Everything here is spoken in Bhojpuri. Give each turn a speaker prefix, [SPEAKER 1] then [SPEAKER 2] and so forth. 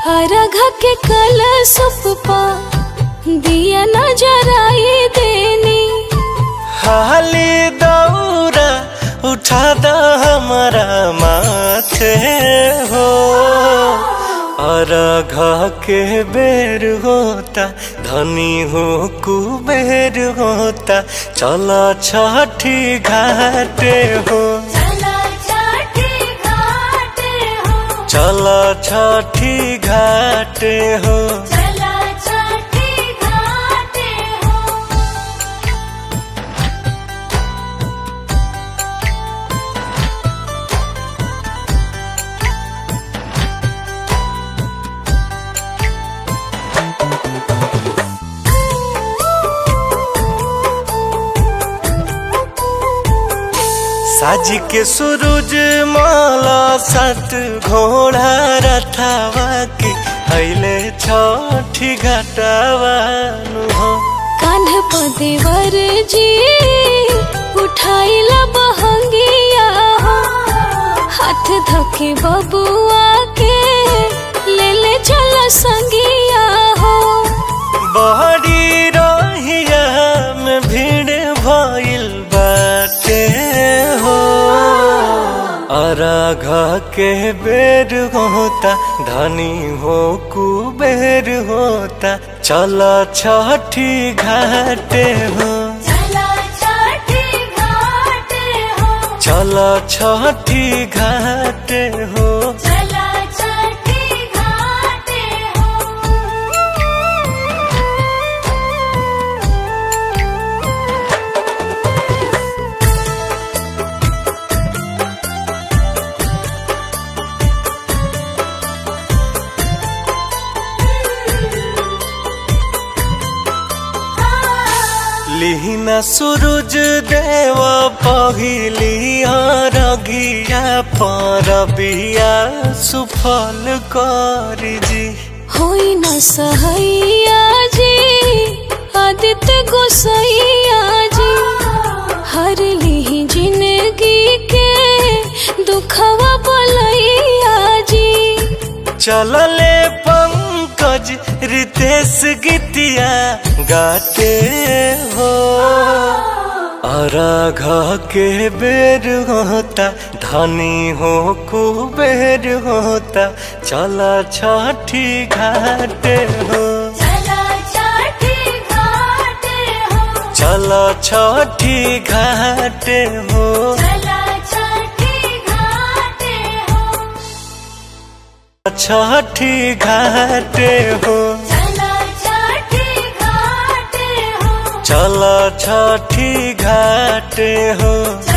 [SPEAKER 1] अरघ के कल सुपा दिया नजराई देनी
[SPEAKER 2] हाली दौरा उठा द हमारा माथे हो और घ के बेर होता धनी हो कुबेर होता चला छठी घाटे हो चला छठी घाटे हो साज के सूरज माला सत घोड़ा रथावा के अले छठी घटावा हो
[SPEAKER 1] कान्ह पदेवर जी उठाइला बहंगिया हो हाथ धके बबुआ के ले ले चला संगिया हो
[SPEAKER 2] बहरी रहिया में भीड़ भइल बाटे हो अरघ के बेर होता धनी हो कुबेर होता चल छठी घाटे हो चल छठी घाटे हो लिहिना सूरज देव पहिली रगिया पर बिया सुफल करी जी
[SPEAKER 1] होई न सहैया जी आदित्य गोसैया जी हर ली जिंदगी के दुखवा बोलैया जी
[SPEAKER 2] चलले पंकज रितेश गीतिया गाते हो अरघ के बेर होता धनी हो कुबेर होता चला छठी घाटे हो चला छठी घाटे हो छठी घाटे हो चला छठी घाटे हो